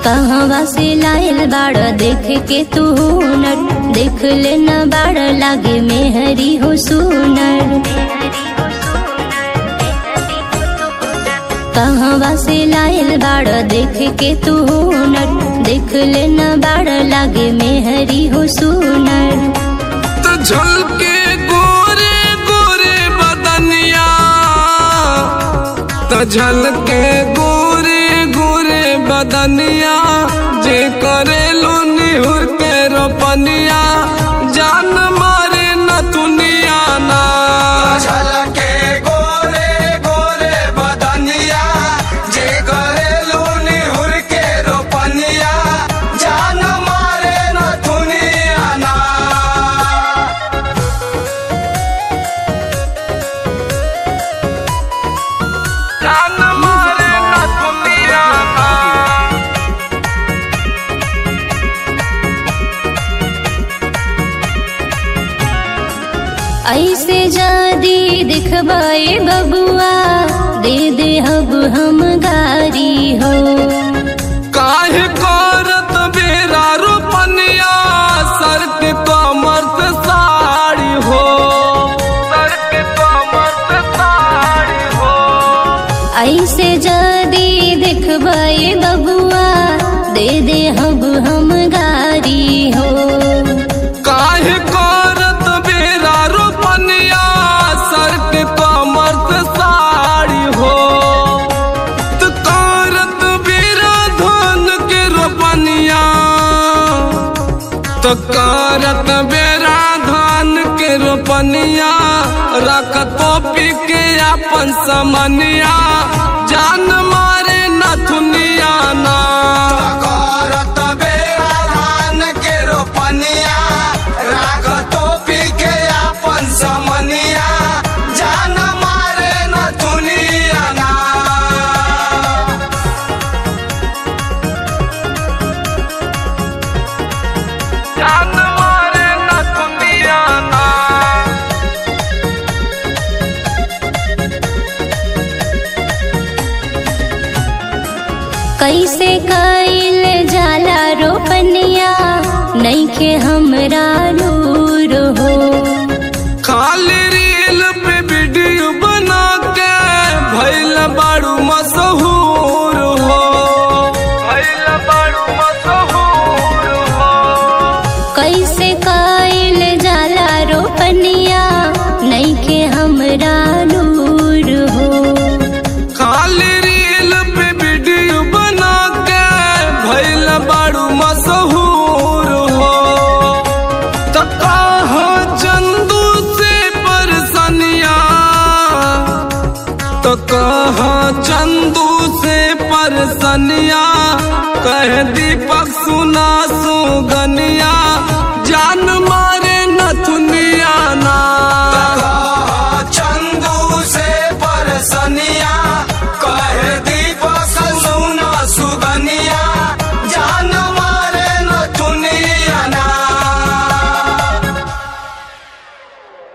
कहवा से लायल बाड़ देख के तू हुनर देख ले न बाड़ लागे मेहरी हो सुनर कहवा से लायल बाड़ देख के तू हुनर देख ले न बाड़ लागे मेहरी हो सुनर तो झलके गोरे गोरे बदनिया तो झलके गोरे गोरे बदनिया जे करे निहुर के रोपनिया जान मारे न दुनिया ना झलके गोरे गोरे बदनिया जे करेलू निहुर के रोपनिया जान मारे न दुनिया ना जान मारे न दुनिया ना ऐसे जादी दिखबाए बबुआ दे दे हब हम गारी हो काहे करत बेरा रोपनिया सर के कमर से साड़ी हो सर के कमर से साड़ी हो ऐसे जादी दिखबाए बबुआ दे दे हब हम गारी हो काहे करत बेरा रोपनिया सर के कमर से साड़ी हो तो करत बेरा धन के रोपनिया तो करत बेरा धान के रोपनिया रख तो पी के अपन समनिया जान मारे नथुनिया ना करत बेरा धान के रोपनिया राग टोपी के अपन समनिया जान मारे न दुनिया ना जान मारे नथुनिया ना कैसे कैल जाला रोपनिया नैखे हमरा नूर हो खाली रील पे वीडियो बना के भैल बाड़ू मशहूर हो भैल बाड़ू मशहूर हो कैसे कैल जाला रोपनिया नैखे हमरा नूर हो खाली रील पे वीडियो बना के भैल बाड़ू मशहूर हो तो कहाँ चंदू से परसनिया तो कहाँ चंदू से परसनिया कह दीपक सुना सुगनिया